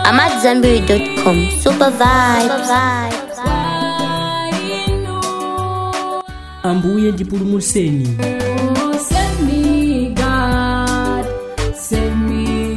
I'm at Zenberry.com. Super vibes. ambuye ndipulumutseni Oh, save me, God, save me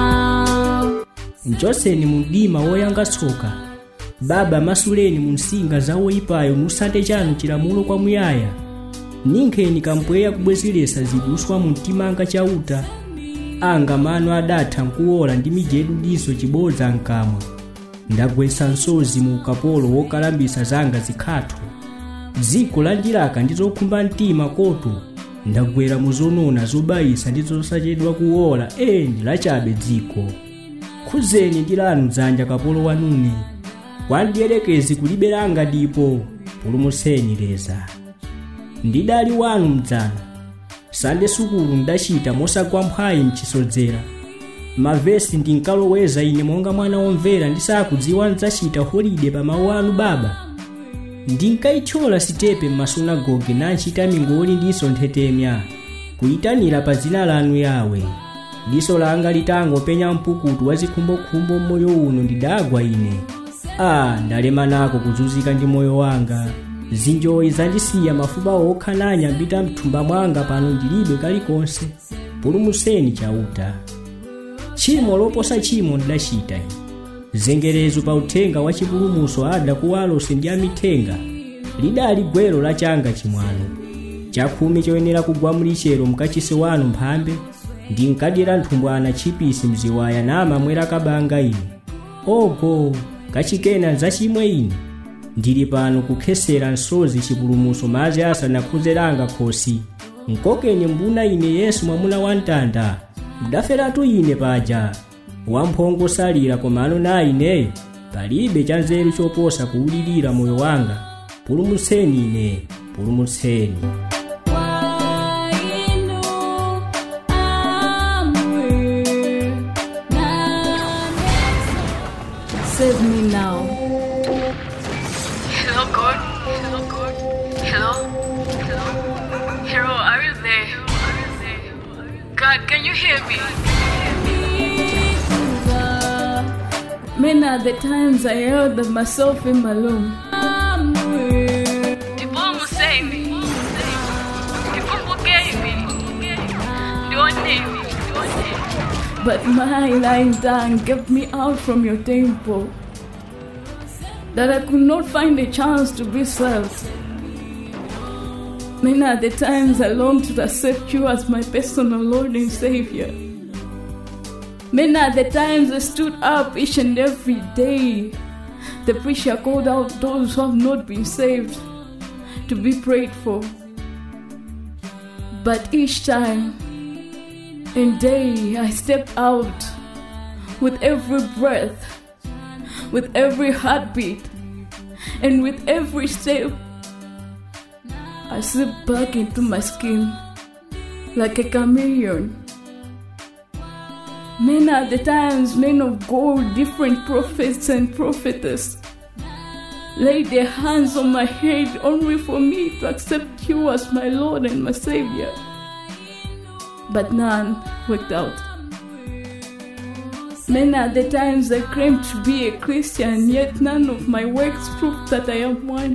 now. nchoseni mu mdima woyanga tsoka baba masuleni mu nsinga za woyipayo musate chanu chilamulo kwamuyaya ninkheni kampweya kubwezeretsa ziduswa mu mtimanga chauta anga mano adatha nkuwola ndi mijedu diso chibodza mkamwa ndagwetsa msozi mu ukapolo wokalambisa zanga zikhatho dziko la ndilaka ndi zokhumba mtima koto ndagwera mu zonona zobayisa ndi zosachedwa kuwola eni lachabe dziko khuzeni ndi lanu dzanja kapolo wanune wandiyelekezi kuliberanga ndipo pulumutseni leza ndidali wanu mdzana sande sukulu ndachita mosagwa mphwayi mchisodzera mavesi ndinkaloweza ine monga mwana womvera ndisakudziwa ndzachita holide pa mawu anu baba ndinkayithyola sitepe m'masunagoge nanchita mingoli ndiso nthetemya kuyitanira pa dzina lanu yawe diso langa litangopenya mpukutu wa zikhumbokhumbo m'moyo uno ndidagwa ine a ndalema nako kuzunzika ndi moyo wanga zinjoyi zandisiya mafupa okha nanyambita mthumba mwanga pano ndilibe kalikonse pulumutseni chauta tchimo loposa tchimo ndidachita ine zengerezo pa uthenga wa chipulumutso ada kuwalose ndi amithenga lidali gwero la changa chimwano chakhumi choyenera kugwa mlichero mkachisi wanu mphambe ndinkadira nthumbwana chipisi mziwaya namamwera kabanga ine ogo kachikena zachimwe ine ndili pano kukhesera nsozi chipulumutso madzi asanakhuzeranga khosi nkokeni mbuna ine yesu mwamuna wa mtanda mdaferatu ine paja wamphongo salira komano na ine palibe chanzeru choposa kuwulirira moyo wanga pulumutseni ine pulumutseni Why you know I'm weak. Now Save me now. Hello, God. Hello, God. Hello. Hello. Hello, are you there? God, can you hear me? Many are the times I held myself in my room. I'm weak. People will say me. People will get me. Don't name me. Don't name me. But my lying down kept me out from your temple. That I could not find a chance to be served. Many are the times I longed to accept you as my personal Lord and Savior. Many are the times I stood up each and every day. The preacher called out those who have not been saved to be prayed for. But each time and day I step out with every breath, with every heartbeat, and with every step. I slip back into my skin like a chameleon. Many are the times men of God, different prophets and prophetess, lay their hands on my head only for me to accept you as my Lord and my Savior but none worked out. Many are the times I claim to be a Christian, yet none of my works prove that I am one.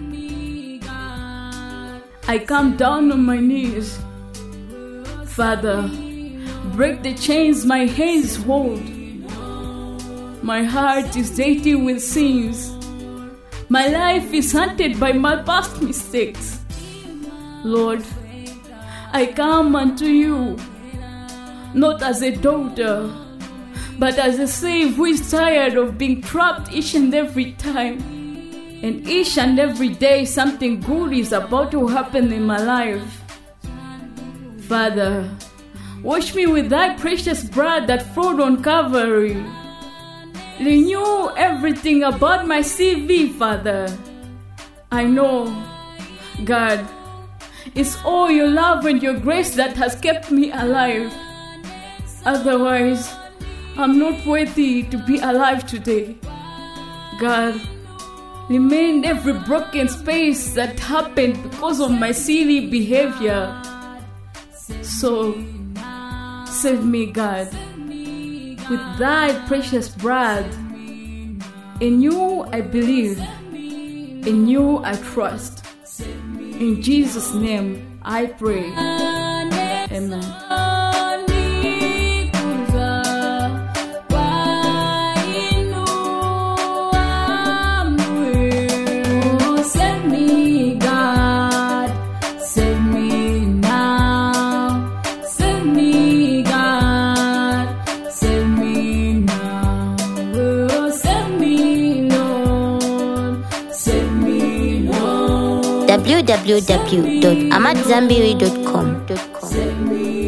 I come down on my knees. Father, break the chains my hands hold. My heart is dirty with sins. My life is haunted by my past mistakes. Lord, I come unto you, not as a daughter, but as a slave who is tired of being trapped each and every time. And each and every day, something good is about to happen in my life. Father, wash me with thy precious blood that flowed on Calvary. Renew everything about my CV, Father. I know, God, it's all your love and your grace that has kept me alive. Otherwise, I'm not worthy to be alive today. God, remain every broken space that happened because of my silly behavior. So, save me, God. with thy precious blood. In you I believe, in you I trust. In Jesus' name I pray. Amen. Save me, God. Save me now. Save me, God. Save me now. Oh, save me, Lord. Save me, Lord. www.amatzambiri.com. Save me,